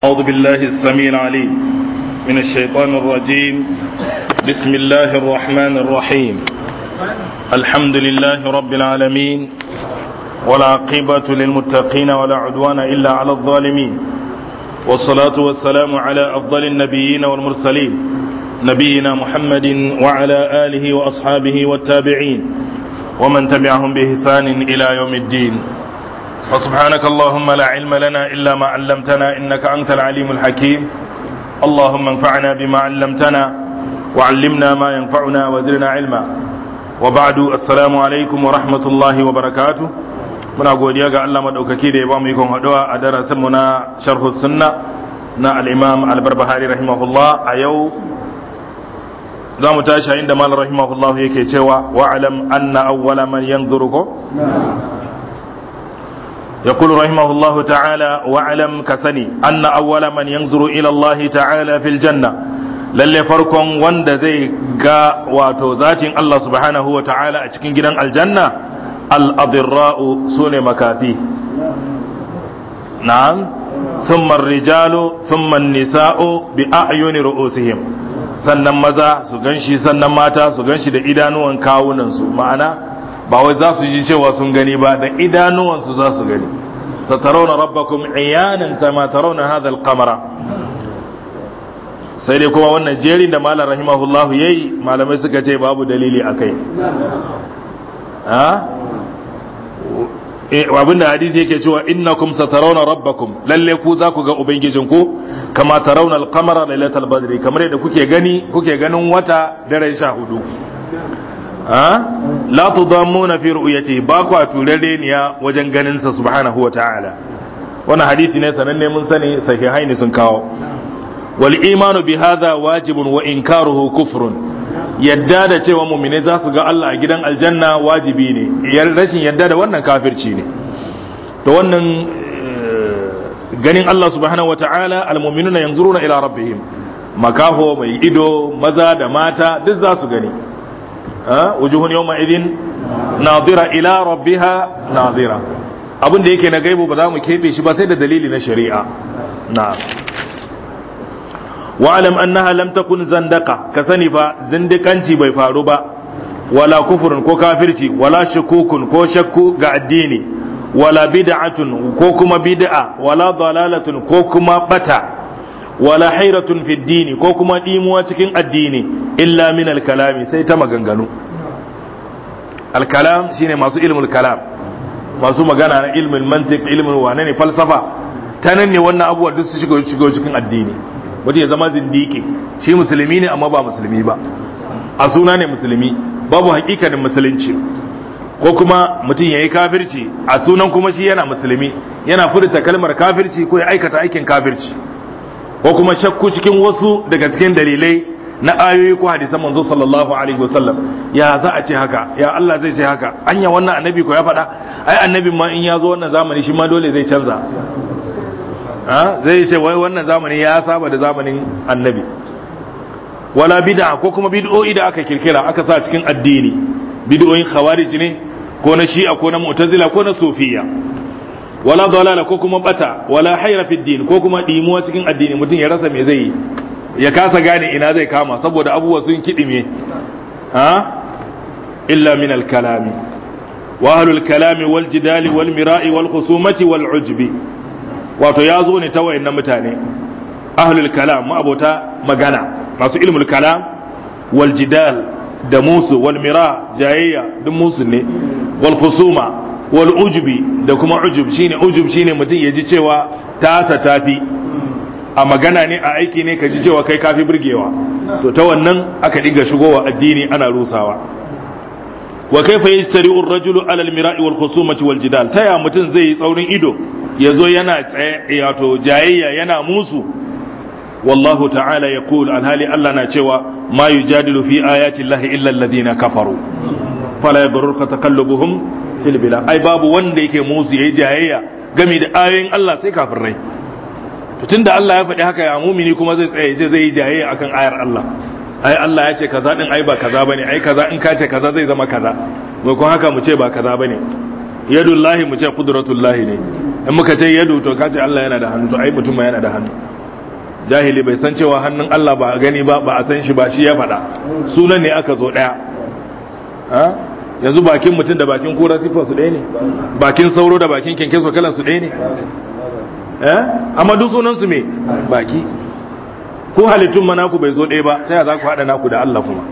أعوذ بالله السميع العليم من الشيطان الرجيم بسم الله الرحمن الرحيم الحمد لله رب العالمين والعاقبة للمتقين ولا عدوان إلا على الظالمين والصلاة والسلام على أفضل النبيين والمرسلين نبينا محمد وعلى آله وأصحابه والتابعين ومن تبعهم بإحسان إلى يوم الدين وسبحانك اللهم لا علم لنا إلا ما علمتنا إنك أنت العليم الحكيم اللهم انفعنا بما علمتنا وعلمنا ما ينفعنا وزرنا علما وبعد السلام عليكم ورحمة الله وبركاته muna godiya ga Allah madaukaki da ya ba mu ikon haɗuwa a darasin mu na sharhu sunna na al-Imam al-Barbahari rahimahullah a yau za mu tashi inda mal rahimahullah yake cewa wa'alam anna awwala man yanzuru ko يقول رحمه الله تعالى واعلم كسني أن أول من ينظر إلى الله تعالى في الجنة lalle farkon wanda zai ga wato zatin Allah subhanahu wa ta'ala a cikin gidan aljanna al'adirra'u su ne makafi na'am thumma rijalu thumma nisa'u bi a'yuni ru'usihim sannan maza su ganshi sannan mata su ganshi da idanuwan kawunansu ma'ana ba wai za su ji cewa sun gani ba da idanuwansu za su gani satarauna rabbakum iyanan kama tarawna hadha al-qamara sai dai kuma wannan jerin da malam rahimahullahu yayi malamai suka ce babu dalili akai ha abinda hadisi yake cewa innakum satarawna rabbakum lalle ku za ku ga ubangijinku kama tarawna al-qamara lailatal badri kamar yadda kuke gani kuke ganin wata daren sha hudu la tudammuna fi ru'yati ba ku turare ne wajen ganin sa subhanahu wa ta'ala wannan hadisi ne sananne mun sani sahihaini sun kawo wal imanu bi hadha wajibun wa inkaruhu kufrun yadda da cewa mu'mine za su ga Allah a gidan aljanna wajibi ne rashin yadda da wannan kafirci ne to wannan ganin Allah subhanahu wa ta'ala almu'minuna yanzuruna ila rabbihim makaho mai ido maza da mata duk za su gani wujuhun yawma idin nadira ila rabbiha nadira abin da yake na gaibu ba za mu kebe shi ba sai da dalili na shari'a na'am wa'alam annaha lam takun zandaka ka sani fa zindikanci bai faru ba wala kufurun ko kafirci wala shukukun ko shakku ga addini wala bid'atun ko kuma bid'a wala dalalatun ko kuma bata wala hairatun fi dini ko kuma dimuwa cikin addini illa min al-kalami sai ta maganganu al-kalam shine masu ilmul kalam masu magana na ilmin mantiq ilmin wane ne falsafa ta nan ne wannan abubuwa duk su shigo shigo cikin addini wanda ya zama zindiki shi musulmi ne amma ba musulmi ba a suna ne musulmi babu hakikanin musulunci ko kuma mutum ya yi kafirci a sunan kuma shi yana musulmi yana furta kalmar kafirci ko ya aikata aikin kafirci ko kuma shakku cikin wasu daga cikin dalilai na ayoyi ko hadisan manzo sallallahu alaihi wasallam ya za a ce haka ya Allah zai ce haka anya wannan annabi ko ya faɗa ai annabi ma in ya zo wannan zamani shi ma dole zai canza ha zai ce wai wannan zamani ya saba da zamanin annabi wala bid'a ko kuma bid'o'i da aka kirkira aka sa cikin addini bid'o'in khawarij ne ko na shi'a ko na mu'tazila ko na sufiya wala dalala ko kuma bata wala hayra fi din ko kuma dimuwa cikin addini mutum ya rasa me zai yi ya kasa gane ina zai kama saboda abubuwa sun kidime ha illa min al kalami wa ahlul kalami wal jidali wal mira'i wal khusumati wal ujbi wato ya zo ne ta wayannan mutane ahlul kalam ma'abota magana masu ilmul kalam wal jidal da musu wal mira jayayya duk musu ne wal khusuma wal ujubi da kuma ujub shine ujub shine mutum ya ji cewa tasa tafi a magana ne a aiki ne ka ji cewa kai kafi burgewa to ta wannan aka dinga shigowa addini ana rusawa wa kaifa yastari'u ar-rajulu 'ala al-mira'i wal khusumati wal jidal taya mutum zai yi tsaurin ido yazo yana wato jayayya yana musu wallahu ta'ala yaqul alhali Allah na cewa ma yujadilu fi ayati llahi illa alladhina kafaru fala yadurruka taqallubuhum fil bilad ai babu wanda yake musu yayi jayayya game da ayoyin Allah sai kafirai to tunda Allah ya faɗi haka ya mumini kuma zai tsaye ce zai yi jayayya akan ayar Allah ai Allah ya ce kaza din ai ba kaza bane ai kaza in ka ce kaza zai zama kaza mai kun haka mu ce ba kaza bane yadullahi mu ce qudratullahi ne in muka ce yadu to ka ce Allah yana da hannu to ai mutum ma yana da hannu jahili bai san cewa hannun Allah ba a gani ba ba a san shi ba shi ya faɗa sunan ne aka zo ɗaya yanzu bakin mutum da bakin kura siffar su ɗaya ne bakin sauro da bakin kyankyaso kalan su ɗaya ne amma duk sunan su me baki ko halittun ma naku bai zo ɗaya ba ta yaya za ku haɗa naku da Allah kuma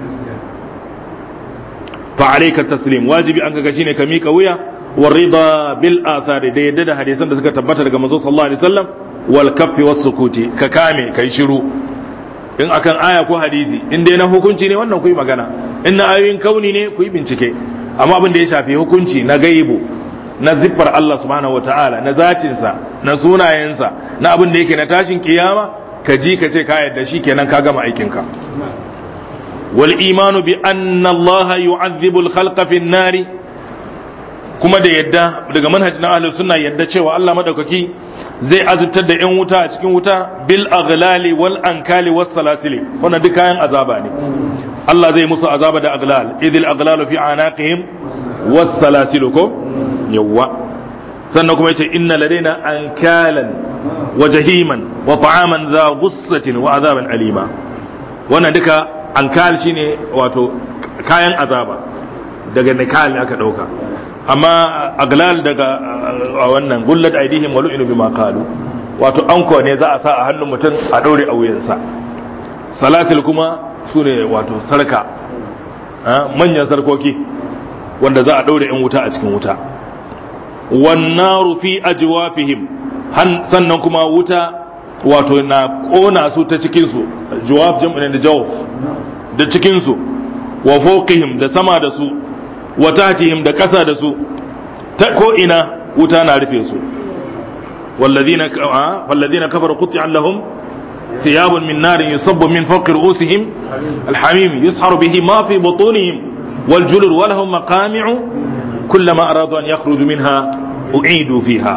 fa alayka taslim wajibi an kaga shine ka mika wuya wa rida bil athari da yadda da hadisan da suka tabbata daga manzo sallallahu alaihi wasallam wal kaffi was sukuti ka kame kai shiru in akan aya ko hadisi in dai na hukunci ne wannan ku yi magana in na ayoyin kauni ne ku yi bincike amma abin da ya shafi hukunci na gaibu na ziffar Allah subhanahu wataala na zatinsa na sunayensa na abin da yake na tashin kiyama ka ji ka ce ka yadda shi kenan ka gama aikinka wal imanu bi anna Allah yu'adhibu al khalqa fi nari kuma da yadda daga manhajin ahlus sunna yadda cewa Allah madaukaki zai azubtar da 'yan wuta a cikin wuta bil aghlali wal ankali was salasili wannan duk kayan azaba ne Allah zai musu azaba da aghlal idil aghlalu fi anaqihim was salasilu ko yawa sannan kuma yace inna ladaina ankalan wa jahiman wa ta'aman za ghussatin wa azaban alima wannan duka ankal shine wato kayan azaba daga nikal aka dauka amma aglal daga wannan gullat aidihim wa lu'inu bima qalu wato anko ne za a sa a hannun mutum a daure a wuyansa salasil kuma sune wato sarka manyan sarkoki wanda za a daure in wuta a cikin wuta wan naru fi ajwafihim sannan kuma wuta wato na kona su ta cikin su jawab jam'in da jawab da cikin su wa fawqihim da sama da su wa tahtihim da ƙasa da su ta ko ina wuta na rufe su wallazina wallazina kafaru qut'an lahum thiyabun min narin yusabbu min fawqi ru'usihim alhamim yusharu bihi ma fi butunihim wal julur wa lahum maqami'u kullama aradu an yakhruju minha u'idu fiha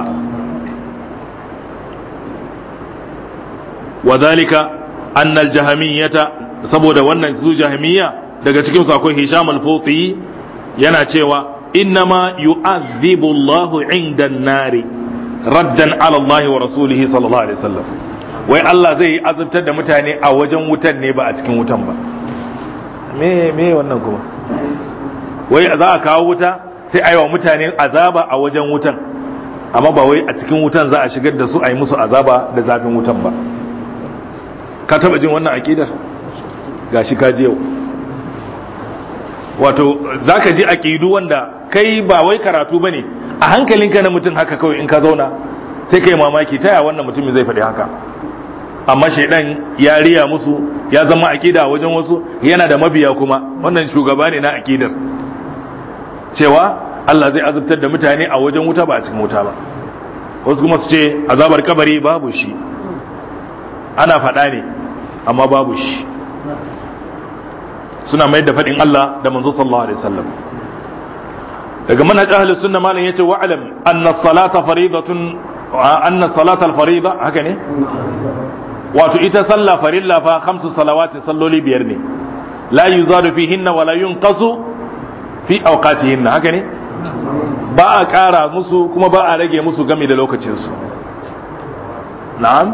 وذلك أن الجهمية saboda wannan su jahmiya daga cikin su akwai Hisham al-Futi yana cewa innama yu'adhibu Allah inda nari raddan ala Allah wa rasulihi sallallahu alaihi wasallam wai Allah zai azabtar da mutane a wajen wutan ne ba a cikin wutan ba me me wannan kuma wai za a kawo wuta sai a yi wa mutane azaba a wajen wutan amma ba wai a cikin wutan za a shigar da su a yi musu azaba da zafin wutan ba ka taba jin wannan aqidar gashi ka ji yau wato za ka ji aƙidu wanda kai ba wai karatu ba ne a hankalinka na mutum haka kawai in ka zauna sai ka yi mamaki ta wannan mutumin zai faɗi haka amma shaidan ya riya musu ya zama aƙida a wajen wasu yana da mabiya kuma wannan shugaba ne na aƙidar cewa Allah zai azabtar da mutane a wajen wuta ba a cikin wuta ba wasu kuma su ce azabar kabari babu shi ana faɗa ne amma babu shi suna mai da faɗin Allah da manzo sallallahu alaihi wasallam daga manhaj ahli sunna malam yace wa alam anna salata faridatun anna salata al-farida haka ne wato ita sallah farilla fa khamsu salawati salloli biyar ne la yuzadu fihinna wa la yunqasu fi awqatihinna haka ne ba a ƙara musu kuma ba a rage musu game da lokacin su na'am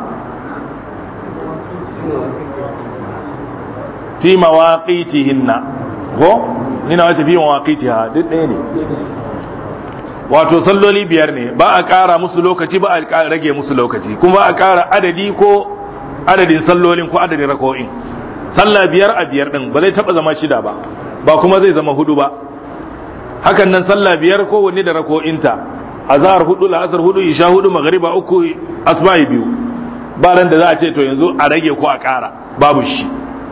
fi mawaqitihinna ko ina wace fi mawaqitiha duk ɗaya ne wato salloli biyar ne ba a ƙara musu lokaci ba a rage musu lokaci kuma ba a ƙara adadi ko adadin sallolin ko adadin rako'in sallah biyar a biyar din ba zai taba zama shida ba ba kuma zai zama hudu ba hakan nan sallah biyar ko wanne da rako'inta azhar hudu la'asar hudu isha hudu magriba uku asbahi biyu ba ran da za a ce to yanzu a rage ko a ƙara babu shi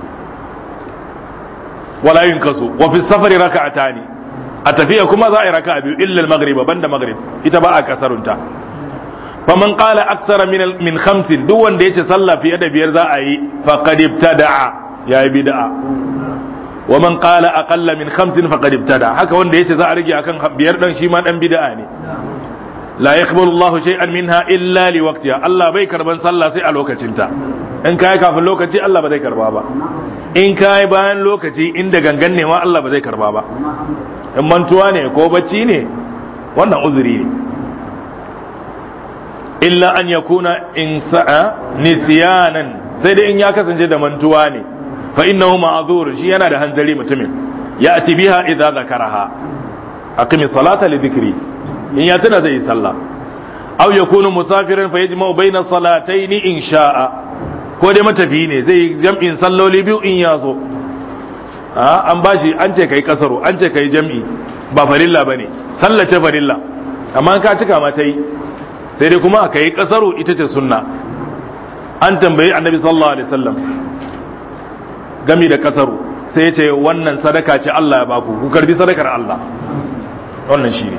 wala yin kaso wa fi safari raka'atani a tafiya kuma za a yi raka'a biyu illa al-maghrib banda maghrib ita ba a kasarunta faman qala aksara min min khamsin duk wanda yace sallah fiye da biyar za a yi faqad ibtada'a yayi bid'a wa man qala aqalla min khamsin faqad ibtada haka wanda yace za a rage akan biyar dan shi ma dan bid'a ne la yaqbalu Allahu shay'an minha illa li waqtiha Allah bai karban sallah sai a lokacinta in kai kafin lokaci Allah ba zai karba ba in kai bayan lokaci inda gangan ne ma Allah ba zai karba ba in mantuwa ne ko bacci ne wannan uzuri ne illa an yakuna in sa'a nisyanan sai dai in ya kasance da mantuwa ne fa innahu ma'zur shi yana da hanzari mutumin ya ati biha idza zakaraha aqimi salata li dhikri in ya tuna zai yi sallah aw yakunu musafiran fa yajma'u bayna salatayn in sha'a ko dai matafi ne zai jam'in salloli biyu in ya zo an bashi an ce kai kasaro an ce kai jam'i ba farilla bane sallace farilla amma ka cika ma ta yi sai dai kuma ka yi kasaro ita ce sunna an tambayi annabi sallallahu alaihi wasallam gami da kasaro sai ya ce wannan sadaka ce Allah ya baku ku karbi sadakar Allah wannan shi ne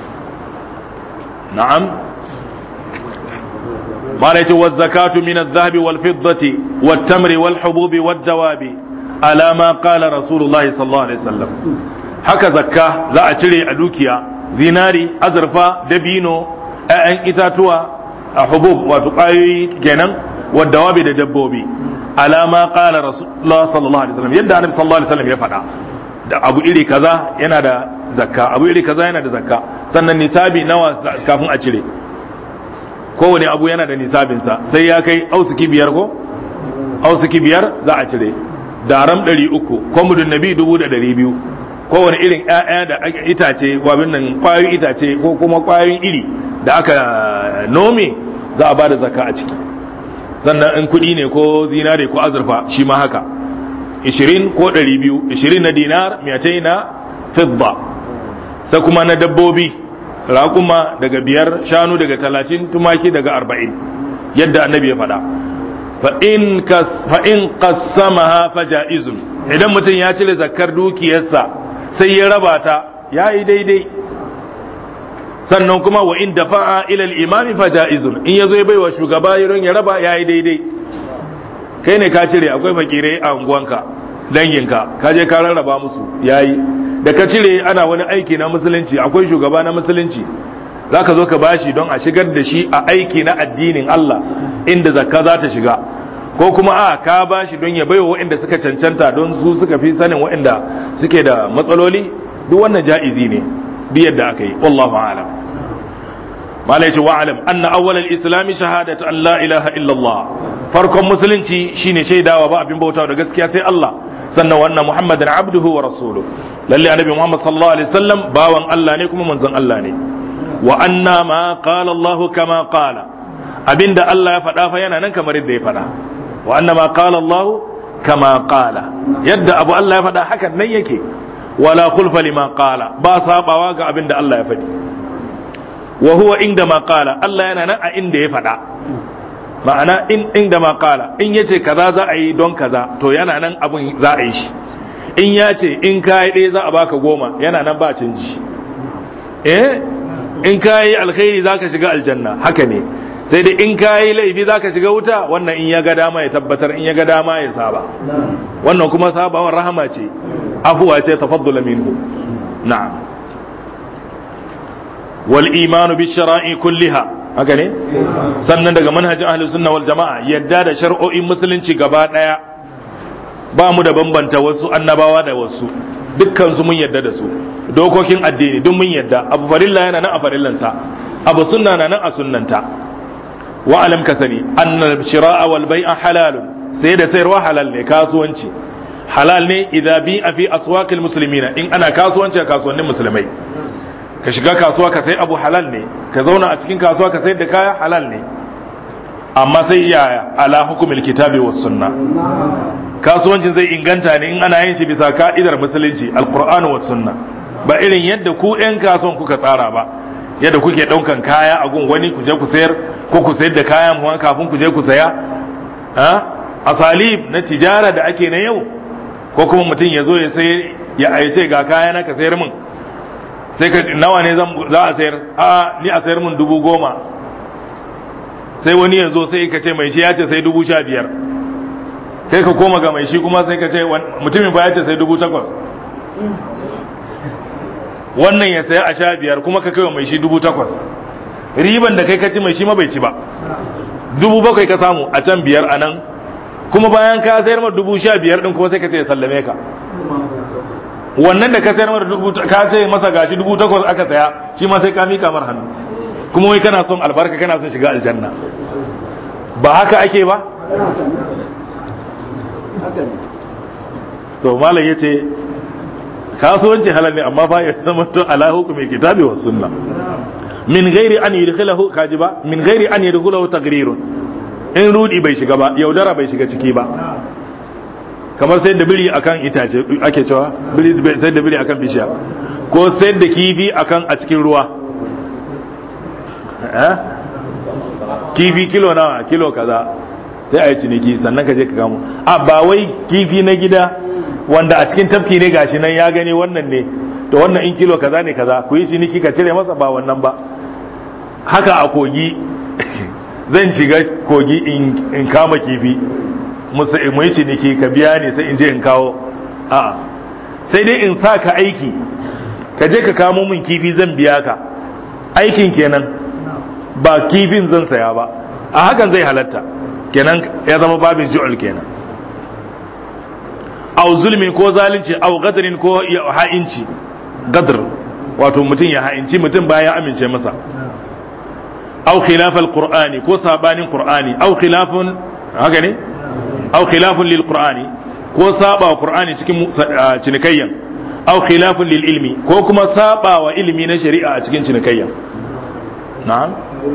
na'am mala yace wa zakatu min adh-dhahabi wal fiddati wat tamri wal hububi wad dawabi ala ma qala rasulullahi sallallahu alaihi wasallam haka zakka za a cire a dukiya zinari azurfa dabino ‘ya'yan itatuwa a hubub wato ƙwayoyi kenan wadda wabi da dabbobi alama ƙala rasulullah sallallahu alaihi wasallam yadda annabi sallallahu alaihi wasallam ya faɗa da abu iri kaza yana da zakka abu iri kaza yana da zakka sannan nisabi nawa kafin a cire kowane abu yana da nisabinsa sai ya kai ausuki biyar ko ausuki biyar za a cire daram ɗari uku kwamudin nabi dubu da ɗari biyu kowane irin ‘ya'ya da itace wabin nan ƙwayoyin itace ko kuma ƙwayoyin iri da aka nome za a ba da zaka a ciki sannan in kuɗi ne ko zinare ko azurfa shi ma haka 20 ko 200 20 na dinar miyatai na fidda sai kuma na dabbobi raƙuma daga biyar shanu daga talatin tumaki daga arba'in yadda annabi ya faɗa fa'in qassamaha faja'izun idan mutum ya cire zakar dukiyarsa sai ya raba ta ya yi daidai sannan kuma wa in dafa'a ila al-imami faja'izun in yazo ya baiwa shugaba yaron ya raba ya yi daidai kai ne ka cire akwai fakirai a unguwanka danginka ka je ka rarraba musu yayi da ka cire ana wani aiki na musulunci akwai shugaba na musulunci zaka zo ka bashi don a shigar da shi a aiki na addinin Allah inda zakka za ta shiga ko kuma a ka bashi don ya baiwa waɗanda suka cancanta don su suka fi sanin waɗanda suke da matsaloli duk wannan ja'izi ne duk yadda aka yi wallahu a'lam malai ce wa'alam anna awwal al-islam shahadatu an la ilaha illallah farkon musulunci shine shaidawa ba abin bautawa da gaskiya sai Allah sannan wannan muhammadan abduhu wa rasuluhu lalle annabi muhammad sallallahu alaihi wasallam bawan Allah ne kuma manzon Allah ne wa anna ma qala Allah kama qala abinda Allah ya faɗa fa yana nan kamar yadda ya faɗa wa anna ma qala Allah kama qala yadda abu Allah ya faɗa hakan nan yake wala khulfa lima qala ba sabawa ga abinda Allah ya faɗi wa huwa inda ma qala Allah yana nan a inda ya faɗa ma'ana in inda ma qala in yace kaza za a yi don kaza to yana nan abun za a yi shi in ya ce in ka yi ɗaya za a baka goma yana nan ba canji eh in ka yi alkhairi za ka shiga aljanna haka ne sai dai in ka yi laifi za ka shiga wuta wannan in ya ga dama ya tabbatar in ya ga dama ya saba wannan kuma sabawar rahama ce afuwa ce tafaddula minhu na'am wal imanu bi shara'i kulliha haka ne sannan daga manhajin ahlus sunna wal jama'a yadda da shar'o'in musulunci gaba daya ba mu da bambanta wasu annabawa da wasu dukkan su mun yadda da su dokokin addini duk mun yadda abu farilla yana nan a farillansa abu sunna na nan a sunnanta wa alam ka sani annal shira'a wal bai'a halalun sai da sayarwa halal ne kasuwanci halal ne idza bi a fi aswaqil muslimina in ana kasuwanci a kasuwannin musulmai ka shiga kasuwa ka sai abu halal ne ka zauna a cikin kasuwa ka sayar da kaya halal ne amma sai yaya ala hukumil kitabi was sunna kasuwancin zai inganta ne in ana yin shi bisa ka'idar musulunci alqur'ani was sunna ba irin yadda ku yan kasuwan kuka tsara ba yadda kuke daukan kaya a gun wani ku je ku sayar ko ku sayar da kayan mu kafin ku je ku saya ha asalib na tijara da ake na yau ko kuma mutum ya zo ya sayar ya aice ga kaya na ka sayar min sai ka nawa ne za a sayar a ni a sayar min dubu goma sai wani ya zo sai ka ce mai shi ya ce sai dubu sha biyar kai ka koma ga mai shi kuma sai ka ce mutumin ba ya ce sai dubu takwas wannan ya saya a sha biyar kuma ka kai wa mai shi dubu takwas riban da kai ka ci mai shi ma bai ci ba dubu bakwai ka samu a can biyar a nan kuma bayan ka sayar ma dubu sha biyar din kuma sai ka ce ya sallame ka wannan da ka sayar masa dubu ka ce masa gashi dubu takwas aka saya shi ma sai ka mika mar hannu kuma wai kana son albarka kana son shiga aljanna ba haka ake ba to malam yace kasuwanci halal ne amma fa ya zama to ala hukumi kitabi was sunna min ghairi an yudkhilahu kaji ba min ghairi an yudkhilahu tagrirun in rudi bai shiga ba yaudara bai shiga ciki ba kamar sai da biri akan itace ake cewa biri sai da biri akan bishiya ko sai da kifi akan a cikin ruwa eh kifi kilo nawa kilo kaza sai a yi ciniki sannan ka je ka kamo a ba wai kifi na gida wanda a cikin tafki ne gashi nan ya gani wannan ne to wannan in kilo kaza ne kaza ku yi ciniki ka cire masa ba wannan ba haka a kogi zan shiga kogi in kama kifi mu yi ciniki ka biya ne sai in je in kawo a sai dai in sa ka aiki ka je ka kamo min kifi zan biya ka aikin kenan ba kifin zan saya ba a hakan zai halatta kenan ya zama babin ju'ul kenan au zulmin ko zalunci au gadrin ko ha'inci gadr wato mutum ya ha'inci mutum bayan ya amince masa au khilaf alqur'ani ko sabanin qur'ani au khilafun haka ne au khilafun lil qur'ani ko saba wa qur'ani cikin cinikayyan au khilafun lil ilmi ko kuma saba wa ilmi na shari'a a cikin cinikayyan na'am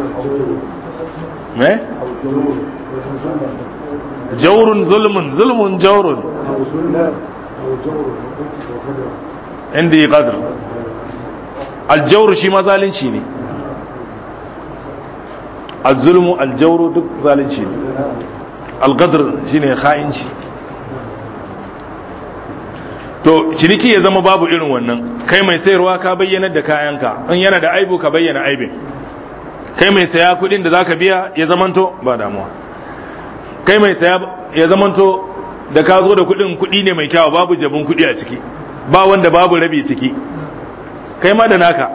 me jawrun zulmun zulmun jawrun indi qadr aljawr shi ma zalunci ne azzulmu aljawru duk zalunci ne alqadr shine kha'inci to ciniki ya zama babu irin wannan kai mai sayarwa ka bayyana da kayanka in yana da aibu ka bayyana aibin kai mai saya kudin da zaka biya ya zamanto ba damuwa kai mai saya ya zamanto da ka zo da kudin kudi ne mai kyawu babu jabin kudi a ciki ba wanda babu rabi ciki kai ma da naka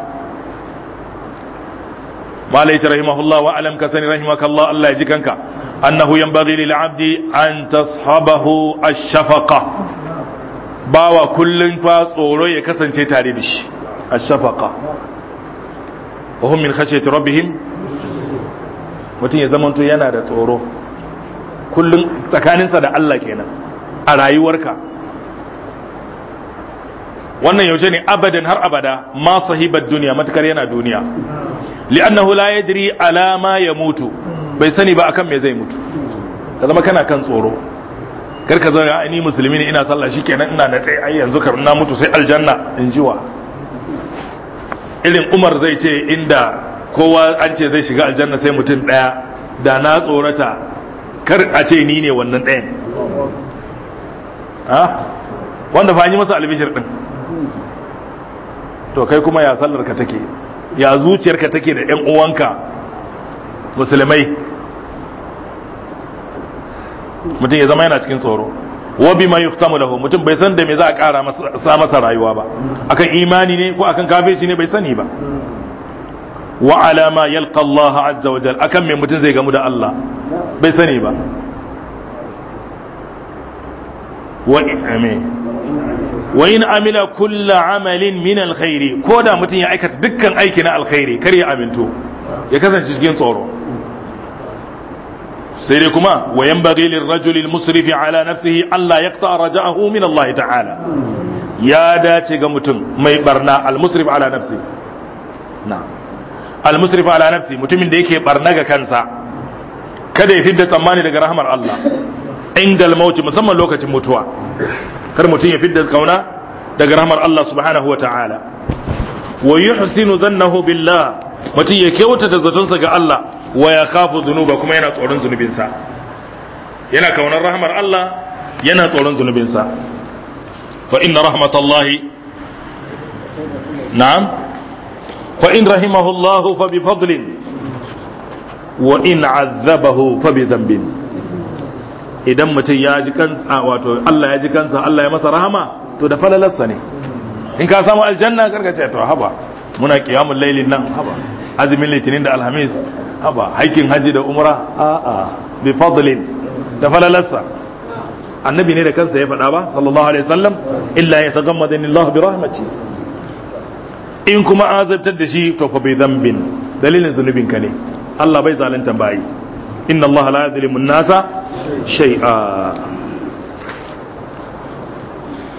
malai ta rahimahullah wa alam ka sani rahimakallah Allah ya ji kanka annahu yanbaghi lil abdi an tashabahu ash-shafaqa bawa kullun fa tsoro ya kasance tare da shi ash-shafaqa wa hum min khashyati rabbihim mutum ya zamanto yana da tsoro kullum tsakaninsa da Allah kenan a rayuwarka wannan yaushe ne abadan har abada ma sahibar duniya matukar yana duniya li'annahu la yadri ala ma ya mutu bai sani ba akan me zai mutu ka zama kana kan tsoro kar ka zama ni musulmi ne ina sallah shikenan ina na tsaye ai yanzu kar na mutu sai aljanna in jiwa irin Umar zai ce inda kowa an ce zai shiga aljanna sai mutum daya da na tsorata kar a ce ni ne wannan ɗayan wanda fa yi masa albishir ɗin to kai kuma ya sallar ka take ya zuciyar ka take da ƴan uwanka musulmai mutum ya zama yana cikin tsoro wa bima yuftamu lahu mutum bai san da me za a ƙara sa masa rayuwa ba akan imani ne ko akan kafirci ne bai sani ba wa alama yalqa Allah azza wa jal akan me mutum zai gamu da Allah bai sani ba wa in amila kulla amalin min alkhairi ko da mutum ya aikata dukkan aiki na alkhairi kar ya aminto ya kasance cikin tsoro sai dai kuma wa yanbaghi lirrajuli almusrifi ala nafsihi alla yaqta raja'ahu min Allah ta'ala ya dace ga mutum mai barna almusrif ala nafsi na'am almusrif ala nafsi mutumin da yake barna ga kansa kada ya fidda tsammani daga rahmar Allah ingal mauti musamman lokacin mutuwa kar mutum ya fidda kauna daga rahmar Allah subhanahu wa ta'ala wa yuhsinu dhannahu billah mutum ya kyautata zatonsa ga Allah wa ya khafu dhunuba kuma yana tsoron zunubinsa yana kaunar rahmar Allah yana tsoron zunubinsa fa inna rahmatallahi na'am fa in rahimahullahu fa bi fadlin wa in azzabahu fa bi dhanbin idan mutum ya ji kansa wato Allah ya ji kansa Allah ya masa rahama to da falalarsa ne in ka samu aljanna karka ce to haba muna qiyamul lailin nan haba azumin litinin da alhamis haba haikin haji da umra a a bi fadlin da falalarsa annabi ne da kansa ya faɗa ba sallallahu alaihi wasallam illa yatagammadani Allah bi rahmati in kuma azabtar da shi to fa bi dhanbin dalilin zunubin ka ne Allah bai zalunta bayi inna Allah la yadhlimu an-nasa shay'a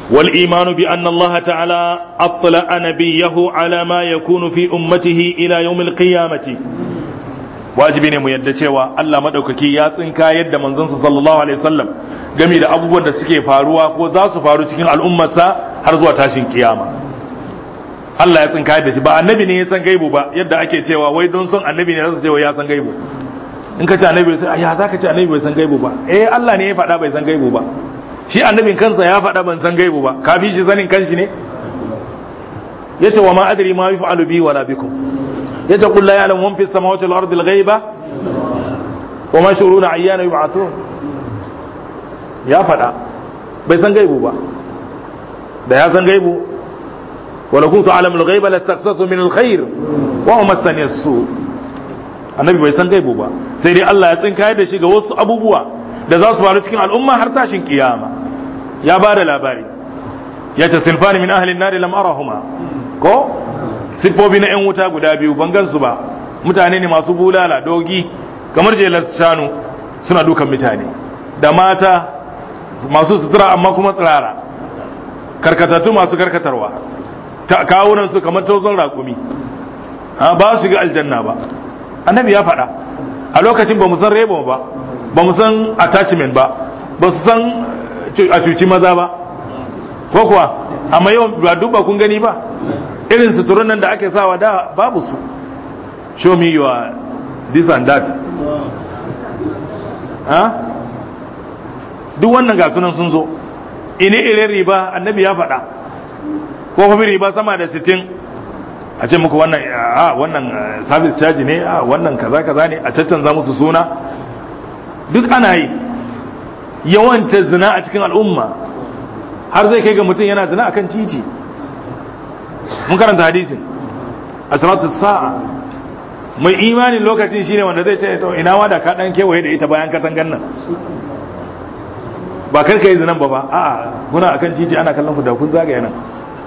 wal imanu bi anna Allah ta'ala attala nabiyahu ala ma yakunu fi ummatihi ila yawmil qiyamati wajibi ne mu yadda cewa Allah madaukaki ya tsinka yadda manzonsa sallallahu alaihi wasallam game da abubuwan da suke faruwa ko za su faru cikin al'ummarsa har zuwa tashin kiyama Allah ya tsinka da shi ba annabi ne ya san gaibu ba yadda ake cewa wai don son annabi ne zasu cewa ya san gaibu in ka ce annabi sai ya za ka ce annabi bai san gaibu ba eh Allah ne ya faɗa bai san gaibu ba shi annabin kansa ya faɗa ban san gaibu ba ka bi shi sanin kanshi ne yace wa ma adri ma yaf'alu bi wala bikum yace qul la ya'lamu man fis samawati wal ardi al ghaiba wa ma shuruna ayyana yub'athun ya faɗa bai san gaibu ba da ya san gaibu wala kuntu alamul ghaiba lastaghsatu min alkhair wa ma massani as-su annabi bai san gaibu ba sai dai Allah ya tsinka da shi ga wasu abubuwa da za su faru cikin al'umma har tashin kiyama ya ba da labari ya ce sinfani min ahlin nari lam arahuma ko siffofi na 'yan wuta guda biyu ban gansu ba mutane ne masu bulala dogi kamar jelar shanu suna dukan mutane da mata masu sutura amma kuma tsirara karkatattu masu karkatarwa ta kawunan su kamar tauzon raƙumi ba su ga aljanna ba annabi ya faɗa a lokacin ba mu san rebo ba ba mu san attachment ba ba su san a cuci maza ba ko kuwa amma yau ba duba kun gani ba irin suturun nan da ake sawa da babu su show me your this and that ha duk wannan ga sunan sun zo ine irin riba annabi ya faɗa ko kuma riba sama da sittin a ce muku wannan a wannan service charge ne a wannan kaza kaza ne a caccanza musu suna duk ana yi yawanta zina a cikin al'umma har zai kai ga mutum yana zina akan titi mun karanta hadisin a salatu sa'a mai imanin lokacin shine wanda zai ce to ina ma da ka dan kewaye da ita bayan katangan nan ba kar ka yi zinan ba ba a'a kuna akan titi ana kallon ku da kun zagaya nan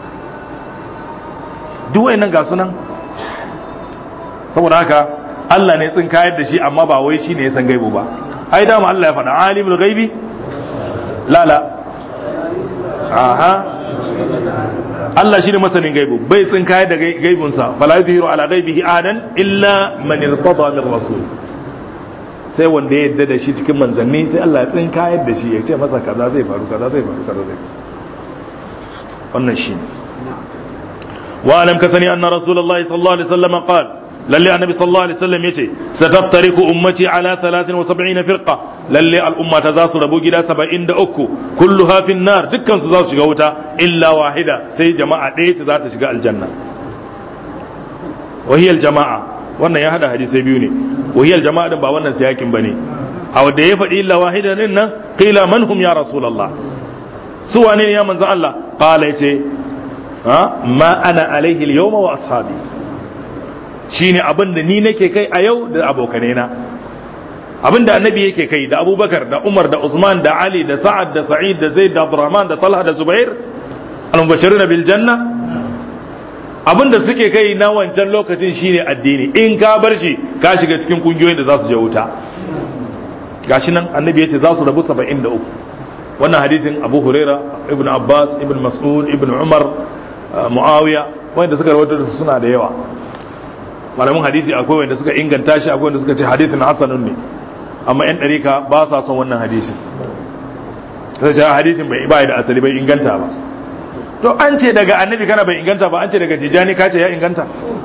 duk wayannan ga sunan saboda haka Allah ne tsin kayar da shi amma ba wai shi ne ya san gaibu ba ai dama Allah ya faɗa alimul gaibi la la aha Allah shi ne masanin gaibu bai tsin kayar da gaibunsa fala yuzhiru ala gaibihi adan illa man irtada min rasul sai wanda ya yadda da shi cikin manzanni sai Allah ya tsin kayar da shi ya ce masa kaza zai faru kaza zai faru kaza zai wannan shi ne واعلم كثني ان رسول الله صلى الله عليه وسلم قال للي النبي صلى الله عليه وسلم يتي ستفترق امتي على 73 فرقه للي الامه تزاس ربو جدا 73 كلها في النار دكان su za su shiga wuta illa wahida sai jama'a ɗaya ce za ta shiga aljanna wahiyal jama'a wannan ya hada hadisai biyu ne wahiyal jama'a din ba wannan siyakin bane a wanda ya faɗi illa wahida din nan qila man hum ya rasulullah su wane ne ya manzo Allah qala yace ma ana alaihi al-yawma wa ashabi shine abin da ni nake kai a yau da abokanai na abin da annabi yake kai da abubakar da umar da usman da ali da sa'ad da sa'id da zaid da abdurrahman da talha da zubair al-mubashiruna bil janna abin da suke kai na wancan lokacin shine addini in ka bar shi ka shiga cikin kungiyoyin da za su je wuta gashi nan annabi yace za su rabu 73 wannan hadisin abu huraira ibn abbas ibn mas'ud ibn umar muawiya wanda suka rawaito da su suna da yawa malamin hadisi akwai wanda suka inganta shi akwai wanda suka ce hadisin hasanun ne amma yan dariƙa ba sa son wannan hadisi sai ce hadisin bai bai da asali bai inganta ba to an ce daga annabi kana bai inganta ba an ce daga tijani ka ce ya inganta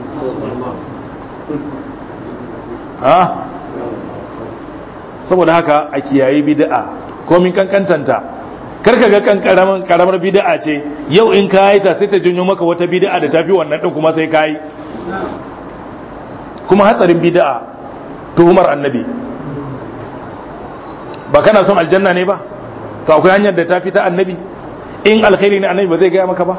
ha saboda haka a kiyayi bid'a komin kankantanta karka ga kan karamar bid'a ce yau in ka yi ta sai ta janyo maka wata bid'a da tafi wannan din kuma sai ka yi kuma hatsarin bid'a tuhumar annabi ba kana son aljanna ne ba to akwai hanyar da tafi ta annabi in alkhairi ne annabi ba zai gaya maka ba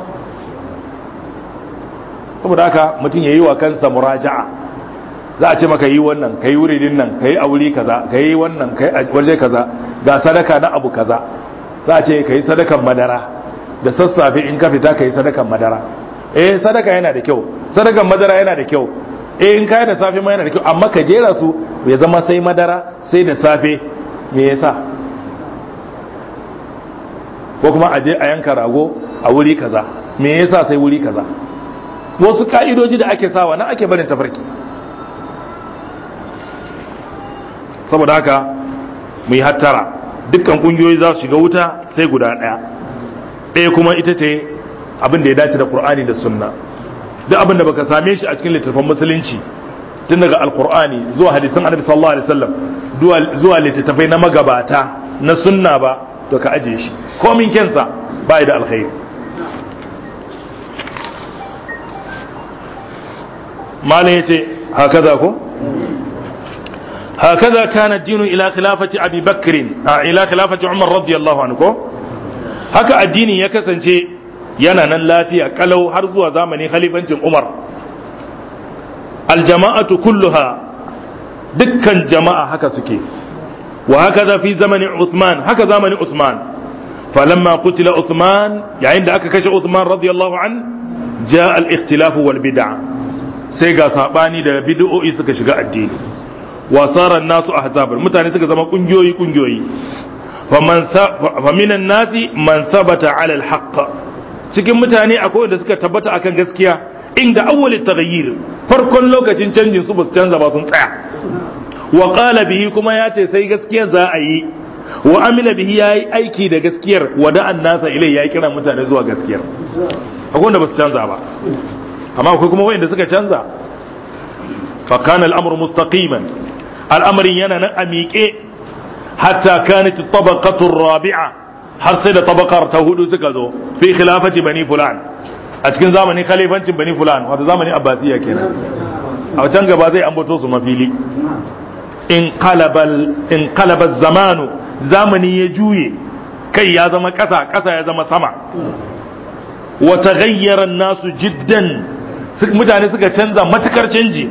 saboda haka mutum ya yi wa kansa muraja'a za a ce maka yi wannan ka yi wuridin nan ka yi a wuri kaza ka yi wannan ka yi a waje kaza ga sadaka na abu kaza za a ce ka yi sadakan madara da sassafe in ka fita ka yi sadakan madara eh sadaka yana da kyau sadakan madara yana da kyau eh in ka yi da safe ma yana da kyau amma ka jera su ya zama sai madara sai da safe me yasa ko kuma a je a yanka rago a wuri kaza me yasa sai wuri kaza wasu ka'idoji da ake sawa nan ake barin tafarki saboda haka mu yi hattara dukkan kungiyoyi za su shiga wuta sai guda ɗaya ɗaya kuma ita ce abin da ya dace da Qur'ani da sunna duk abin da baka same shi a cikin littattafan musulunci tun daga alkur'ani zuwa hadisan annabi sallallahu alaihi wasallam zuwa littattafai na magabata na sunna ba to ka aje shi komin kensa ba da alkhairi mala yace hakaza ko hakaza kana dinu ila khilafati abi bakr ila khilafati umar radiyallahu anhu ko haka addini ya kasance yana nan lafiya kalau har zuwa zamanin khalifancin umar aljama'atu kulluha dukkan jama'a haka suke wa haka fi zamanin Uthman haka zamanin Uthman falamma qutila Uthman yayin da aka kashe Uthman radiyallahu an ja al-ikhtilaf wal bid'a sai ga sabani da bid'o'i suka shiga addini wa sara nasu ahzaban mutane suka zama kungiyoyi kungiyoyi faman fa minan nasi man thabata ala al-haqq cikin mutane akwai wanda suka tabbata akan gaskiya inda awwal taghayyir farkon lokacin canjin su basu canza ba sun tsaya wa qala bihi kuma ya ce sai gaskiyar za a yi wa amila bihi yayi aiki da gaskiyar wada annasa ilai ya kira mutane zuwa gaskiyar akwai wanda basu canza ba amma akwai kuma wanda suka canza fa kana al-amru mustaqiman al'amarin yana nan a miƙe hatta kanat tabaqatu rabi'a har sai da tabaqar ta hudu suka zo fi khilafati bani fulan a cikin zamanin khalifancin bani fulan wato zamanin abbasiya kenan a can gaba zai ambato su mafili in qalabal zamanu zamani ya juye kai ya zama ƙasa ƙasa ya zama sama wa taghayyara nasu jiddan mutane suka canza matukar canji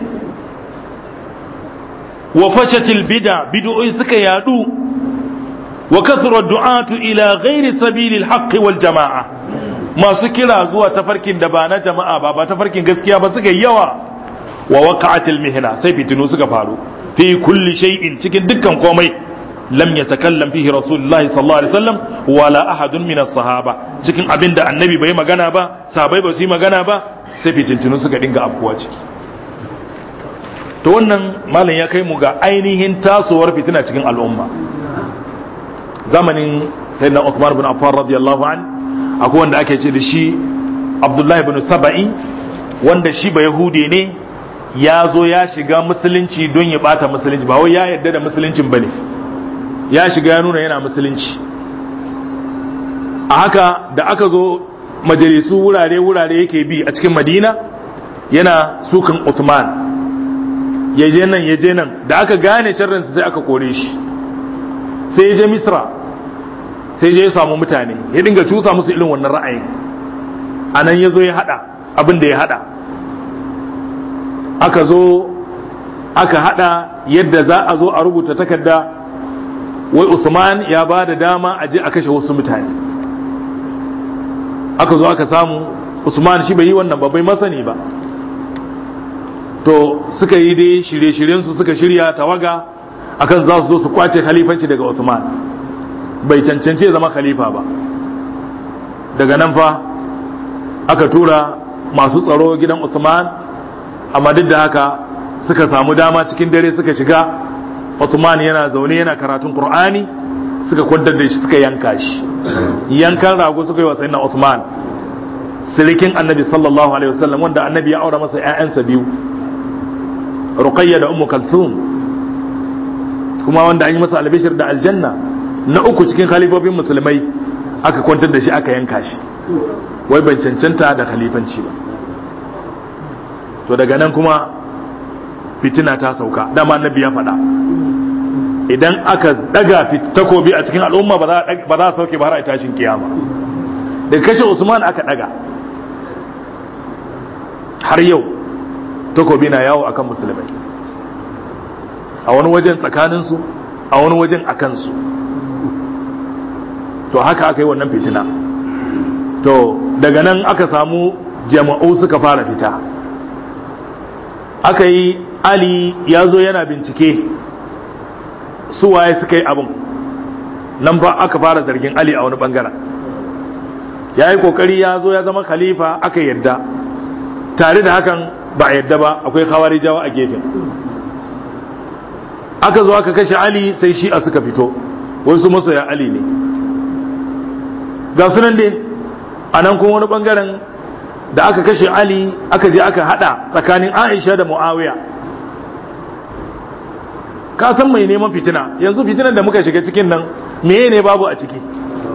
wa fashatil bid'a bid'o'i suka yadu wa kasra du'atu ila ghairi sabilil haqqi wal jama'a masu kira zuwa tafarkin da ba na jama'a ba ba tafarkin gaskiya ba suka yawa wa waqa'atil mihna sai fitinu suka faru fi kulli shay'in cikin dukkan komai lam yatakallam fihi rasulullahi sallallahu alaihi wasallam wala ahadun min as-sahaba cikin abinda annabi bai magana ba sahabbai ba su yi magana ba sai fitintinu suka dinga afkuwa ciki to wannan malam ya kai mu ga ainihin tasowar fitina cikin al'umma zamanin sayyidina Uthman bin Affan radiyallahu an akwai wanda ake ce da shi Abdullahi bin Saba'i wanda shi ba Yahude ne ya zo ya shiga musulunci don ya bata musulunci ba wai ya yarda da musuluncin bane ya shiga ya nuna yana musulunci a haka da aka zo majalisu wurare-wurare yake bi a cikin madina yana sukan Uthman ya je nan ya je nan da aka gane sharrinsa sai aka kore shi sai ya je misra sai je ya samu mutane ya dinga cusa musu irin wannan ra'ayin a nan ya zo ya hada abin da ya hada aka zo aka hada yadda za a zo a rubuta takarda wai usman ya ba da dama a je a kashe wasu mutane aka zo aka samu usman shi bai yi wannan ba bai masani ba to suka yi dai shirye-shiryensu suka shirya tawaga akan za su zo su kwace khalifanci daga usman bai cancance zama khalifa ba daga nan fa aka tura masu tsaro gidan usman amma duk da haka suka samu dama cikin dare suka shiga usman yana zaune yana karatun qur'ani suka kwantar da shi suka yanka shi yankan rago suka yi wa sayyidina usman sirikin annabi sallallahu alaihi wasallam wanda annabi ya aura masa ƴaƴansa biyu ruqayya da ummu kalthum kuma wanda an yi masa albishir da aljanna na uku cikin khalifofin musulmai aka kwantar da shi aka yanka shi wai ban cancanta da khalifanci ba to daga nan kuma fitina ta sauka dama annabi ya faɗa idan aka daga takobi a cikin al'umma ba za a sauke ba har a tashin kiyama daga kashe usman aka daga har yau takobi na yawo akan musulmai a wani wajen tsakaninsu a wani wajen a kansu to haka aka yi wannan fitina to daga nan aka samu jama'u suka fara fita aka yi ali ya zo yana bincike su waye suka yi abin nan ba aka fara zargin ali a wani bangaren ya yi kokari ya zo ya zama khalifa aka yadda tare da hakan ba a yadda ba akwai khawarijawa a gefen aka zo aka kashe ali sai shi'a suka fito wasu masoya ali ne ga sunan dai a nan kuma wani bangaren da aka kashe ali aka je aka hada tsakanin aisha da muawiya ka san mai neman fitina yanzu fitinan da muka shiga cikin nan meye ne babu a ciki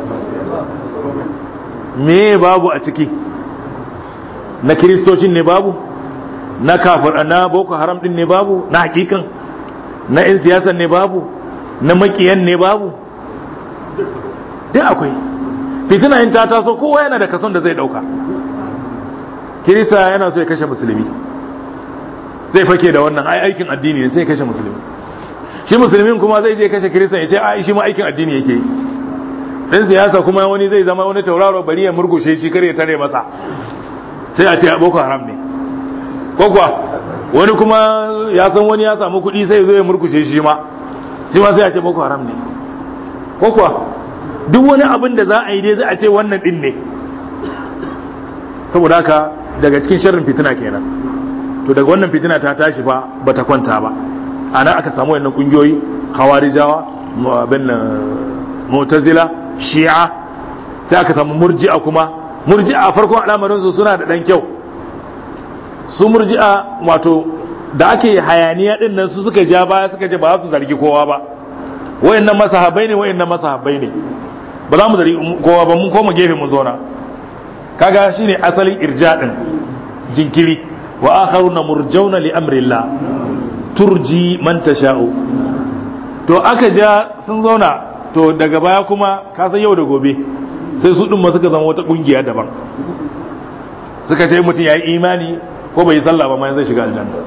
meye babu a ciki na kiristocin ne babu na kafir na boko haram din ne babu na hakikan na 'yan siyasan ne babu na makiyan ne babu duk akwai fitina in ta taso kowa yana da kason da zai dauka kirista yana so ya kashe musulmi zai fake da wannan ai aikin addini ne sai kashe musulmi shi musulmin kuma zai je kashe kiristan ya ce ai shi ma aikin addini yake yi dan siyasa kuma wani zai zama wani tauraro bari ya murgushe shi kare tare masa sai a ce boko haram ne ko kuwa wani kuma ya san wani ya samu kuɗi sai zo ya murkushe shi ma shi ma sai a ce boko haram ne ko kuwa duk wani abin da za a yi dai za a ce wannan din ne saboda haka daga cikin sharrin fitina kenan to daga wannan fitina ta tashi fa bata kwanta ba ana aka samu wannan kungiyoyi khawarijawa bin mu'tazila shi'a sai aka samu murji'a kuma murji'a farkon al'amarin su suna da dan kyau su murji'a wato da ake hayaniya din nan su suka ja baya suka ce ba su zargi kowa ba wayannan masahabai ne wayannan masahabai ne ba za mu zargi kowa ba mun koma gefe mu zauna kaga shine asalin irja din jinkiri wa akharuna murjauna li amrillah turji man tasha'u to aka ja sun zauna to daga baya kuma ka san yau da gobe sai su din ma suka zama wata kungiya daban suka ce mutum ya yi imani ko bai yi sallah ba ma zai shiga aljanna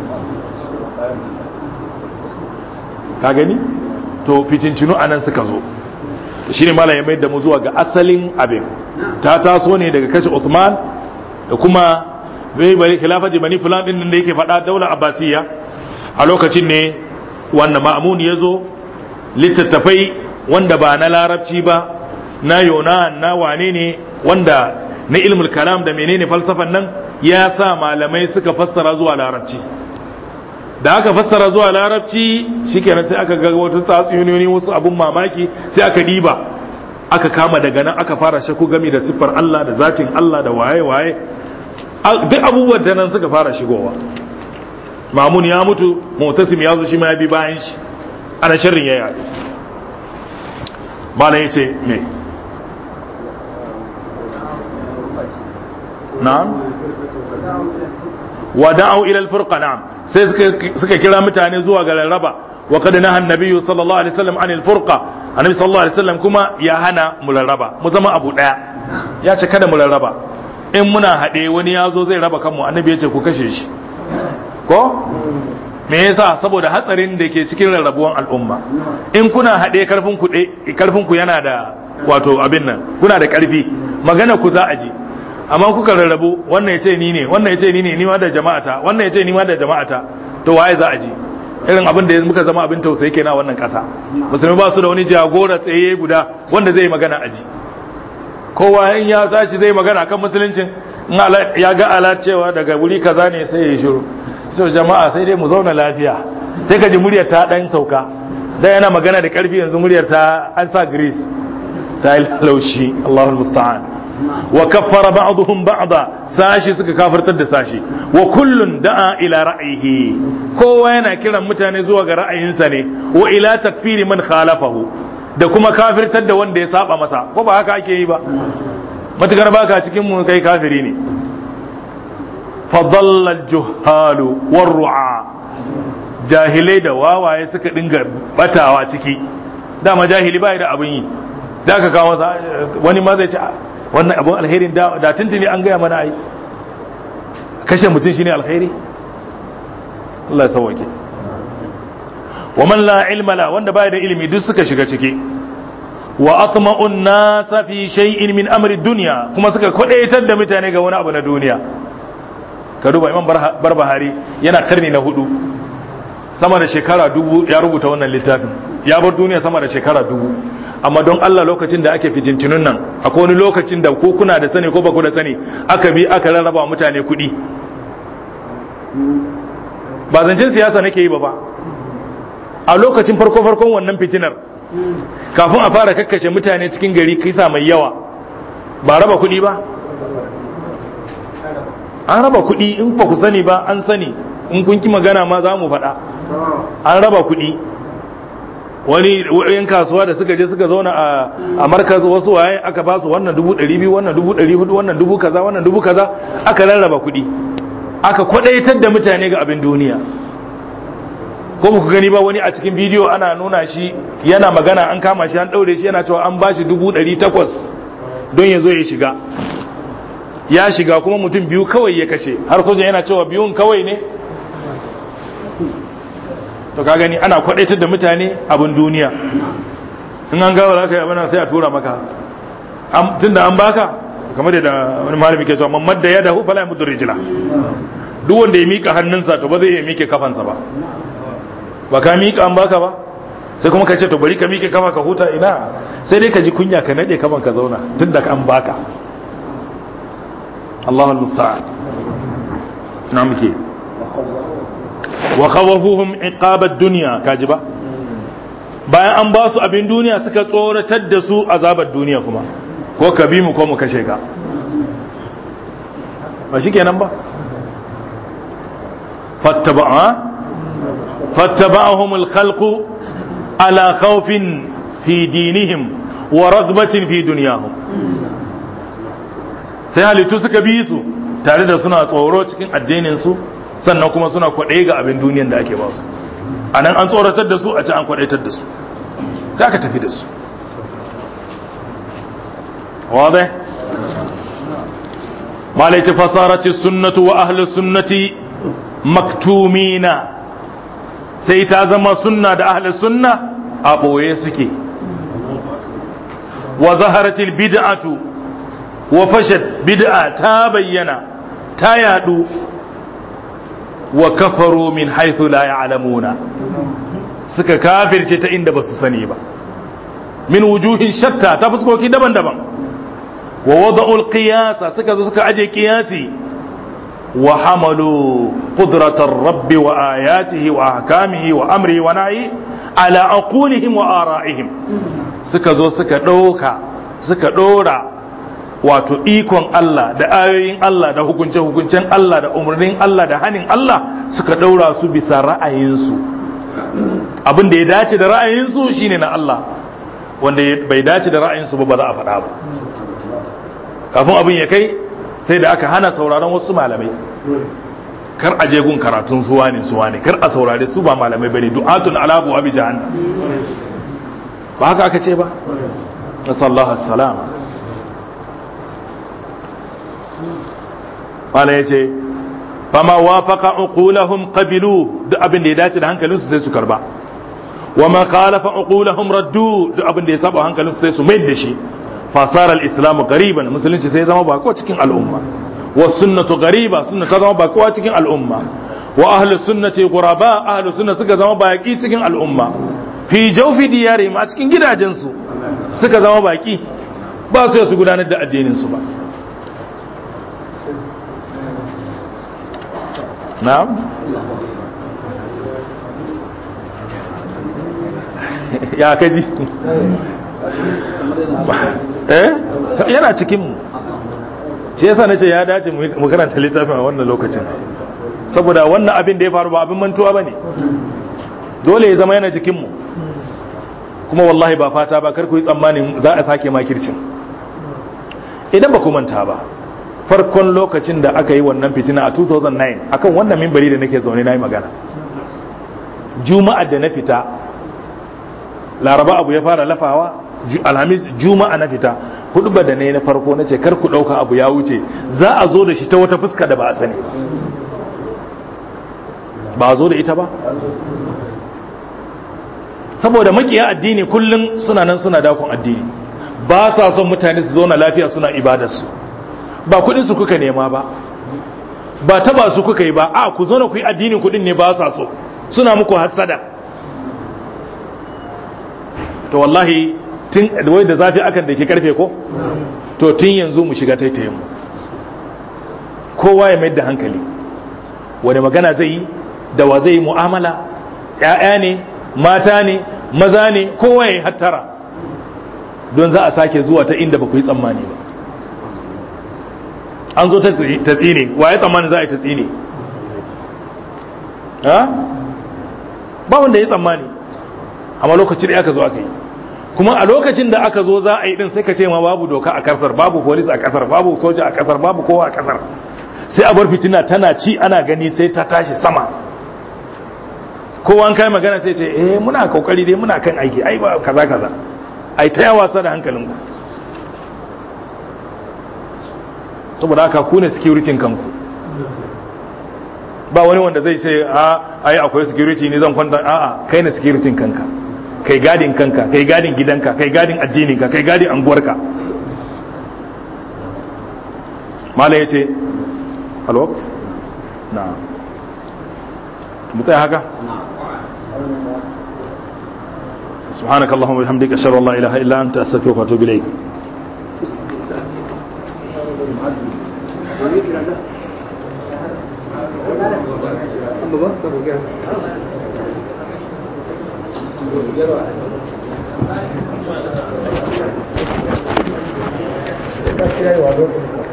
ka gani to fitincinu anan suka zo shine malam ya mai da mu zuwa ga asalin abin ta taso ne daga kashe Uthman da kuma bai bari khilafati bani fulan din da yake faɗa daular abbasiyya a lokacin ne wanda ma'amun ya zo littattafai wanda ba na larabci ba na yona na wane ne wanda na ilmul kalam da menene falsafan nan ya sa malamai suka fassara zuwa larabci da aka fassara zuwa larabci shikenan sai aka ga wata tatsuniyoyi wasu abun mamaki sai aka diba aka kama daga nan aka fara shaku gami da siffar Allah da zatin Allah da waye waye duk abubuwan da nan suka fara shigowa mamun ya mutu mutasim ya zo shi ma ya bi bayan shi ana sharrin ya yaɗu malam ya ce me na'am wa da'u ila al-furqa na'am sai suka kira mutane zuwa ga rarraba wa qad naha an-nabiy sallallahu alaihi wasallam anil furqa annabi sallallahu alaihi wasallam kuma ya hana mu rarraba mu zama abu daya ya ce kada mu rarraba in muna haɗe wani ya zo zai raba kanmu annabi ya ce ku kashe shi ko me yasa saboda hatsarin da ke cikin rarrabuwan al'umma in kuna haɗe karfin ku karfin ku yana da wato abin nan kuna da karfi magana ku za a ji amma kuka rarrabu wannan ya ce ni ne wannan ya ce ni ne ni ma da jama'ata wannan ya ce ni ma da jama'ata to waye za a ji irin abin da muka zama abin tausayi kenan a wannan ƙasa musulmi ba su da wani jagora tsaye guda wanda zai magana aji kowa in ya tashi zai magana kan musuluncin in ya ga alat cewa daga wuri kaza ne sai ya shiru so jama'a sai dai mu zauna lafiya sai ka ji muryar ta dan sauka da yana magana da karfi yanzu muryar ta an sa grease ta yi laushi Allahu musta'an wa kaffara ba'dhum ba'da sashi suka kafirtar da sashi wa kullun da'a ila ra'yihi kowa yana kiran mutane zuwa ga ra'ayinsa ne wa ila takfiri man khalafahu da kuma kafirtar da wanda ya saba masa ko ba haka ake yi ba matukar baka cikin mu kai kafiri ne fadalla al-juhalu war-ru'a jahilai da wawaye suka dinga batawa ciki dama jahili bai da abin yi da ka kawo masa wani ma zai ce wannan abin alherin da tuntuni an gaya mana ai kashe mutum shine alheri Allah ya sauwake wa man la ilma la wanda baya da ilimi duk suka shiga ciki wa atma'un nasa fi shay'in min amri dunya kuma suka kwadaitar da mutane ga wani abu na duniya ka duba imam barbahari yana karni na hudu sama da shekara dubu ya rubuta wannan littafin ya bar duniya sama da shekara dubu amma don Allah lokacin da ake fitintunun nan akwai wani lokacin da ko kuna da sani ko ba ku da sani aka bi aka rarraba mutane kuɗi ba zancen siyasa nake yi ba ba a lokacin farko farkon wannan fitinar kafin a fara kakkashe mutane cikin gari kisa mai yawa ba raba kuɗi ba an raba kuɗi in ba ku sani ba an sani in kun ki magana ma za mu faɗa an raba kuɗi wani yan kasuwa da suka je suka zauna a markaz wasu waye aka ba su wannan dubu ɗari biyu wannan dubu ɗari hudu wannan dubu kaza wannan dubu kaza aka rarraba kuɗi aka kwaɗaitar da mutane ga abin duniya ko ku gani ba wani a cikin bidiyo ana nuna shi yana magana an kama shi an ɗaure shi yana cewa an ba shi dubu ɗari takwas don ya zo ya shiga ya shiga kuma mutum biyu kawai ya kashe har soja yana cewa biyun kawai ne to ka gani ana kwadaitar da mutane abin duniya in an gawa zaka yi abin sai a tura maka tunda an baka kamar da wani malami ke cewa mamad da ya dahu fala ya mudu rijila duk wanda ya mika hannunsa to ba zai iya mike kafansa ba ba ka mika an baka ba sai kuma ka ce to bari ka mike kafa ka huta ina sai dai ka ji kunya ka nade kafan ka zauna tunda an baka Allah al-musta'an na muke wa khawafuhum iqabad dunya kaji ba bayan an ba su abin duniya suka tsoratar da su azabar duniya kuma ko ka bi mu ko mu kashe ka ba shikenan ba fattaba'a fattaba'ahum al-khalq ala khawfin fi dinihim wa ragbatin fi dunyahum sai halittu suka bi su tare da suna tsoro cikin addinin su sannan kuma suna kwaɗe ga abin duniyan da ake ba su a nan an tsoratar da su a ci an kwaɗaitar da su sai aka tafi da su wadai malaici fasarati sunnatu wa ahli sunnati maktumina sai ta zama sunna da ahli sunna a ɓoye suke wa zaharatil bid'atu wa fashat bid'a ta bayyana ta yadu wa kafaru min haithu la ya'lamuna suka kafirce ta inda basu sani ba min wujuhin shatta ta fuskoki daban-daban wa wada'ul qiyasa suka zo suka aje qiyasi wa hamalu qudratar rabbi wa ayatihi wa ahkamihi wa amrihi wa nahi ala aqulihim wa ara'ihim suka zo suka dauka suka dora wato ikon Allah da ayoyin Allah da hukunce-hukuncen Allah da umarnin Allah da hanin Allah suka ɗaura su bisa ra'ayinsu abin da ya dace da ra'ayinsu shine na Allah wanda bai dace da ra'ayinsu ba ba za a faɗa ba kafin abin ya kai sai da aka hana sauraron wasu malamai kar a je gun karatun suwa ne suwa ne kar a saurare su ba malamai bane du'atun alabu abi jahannam ba haka aka ce ba nasallahu assalama wala ya ce fama wafaka uqulahum qabilu duk abin da ya dace da hankalinsu sai su karba wa ma khalafa uqulahum raddu duk abin da ya saba hankalinsu sai su mai da shi fasara al-islamu qariban musulunci sai zama bako cikin al'umma wa sunnatu qariba sunna ta zama bako cikin al'umma wa ahlus sunnati ghuraba ahlus sunna suka zama baki cikin al'umma fi jawfi diyarihim a cikin gidajensu suka zama baki ba su su gudanar da addinin su ba na'am ya kaji eh yana cikin mu shi yasa nace ya dace mu karanta littafin a wannan lokacin saboda wannan abin da ya faru ba abin mantuwa bane dole ya zama yana cikin mu kuma wallahi ba fata ba kar ku yi tsammanin za a sake makircin idan ba ku manta ba farkon lokacin da aka yi wannan fitina a 2009 akan wannan mimbari da nake zaune na yi magana juma'a da na fita laraba abu ya fara lafawa alhamis juma'a na fita hudu da ne na farko na ce kar ku ɗauka abu ya wuce za a zo da shi ta wata fuska da ba a sani ba a zo da ita ba saboda makiya addini kullum suna nan suna dakon addini ba sa son mutane su zauna lafiya suna ibadarsu ba kudin su kuka nema ba ba taba su kuka yi ba a ku zauna ku yi addinin kudin ne ba sa so suna muku hasada to wallahi tun wai da zafi akan da ke karfe ko to tun yanzu mu shiga taitayen mu kowa ya mai da hankali wani magana zai yi da wa zai yi mu'amala ‘ya'ya ne mata ne maza ne kowa ya yi hattara don za a sake zuwa ta inda ba ku yi tsammani ba an zo ta tsine wa ya tsammani za a yi ta tsine ba wanda ya tsammani amma lokacin da aka zo aka yi kuma a lokacin da aka zo za a yi din sai ka ce ma babu doka a kasar babu polis a kasar babu soja a kasar babu kowa a kasar sai a bar fitina tana ci ana gani sai ta tashi sama kowa an kai magana sai ce eh muna kokari dai muna kan aiki ai ba kaza kaza ai ta yawa sa da hankalin ku saboda haka ku ne security kanku ba wani wanda zai ce a ai akwai security ne zan kwanta a'a kai ne security kanka kai gadin kanka kai gadin gidanka kai gadin addininka kai gadin anguwarka mala yace alwaqt na mutsaya haka سبحانك اللهم وبحمدك اشهد ان لا اله الا انت استغفرك واتوب اليك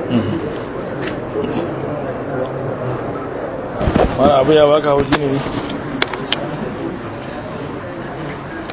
wani abu ya baka haushi ne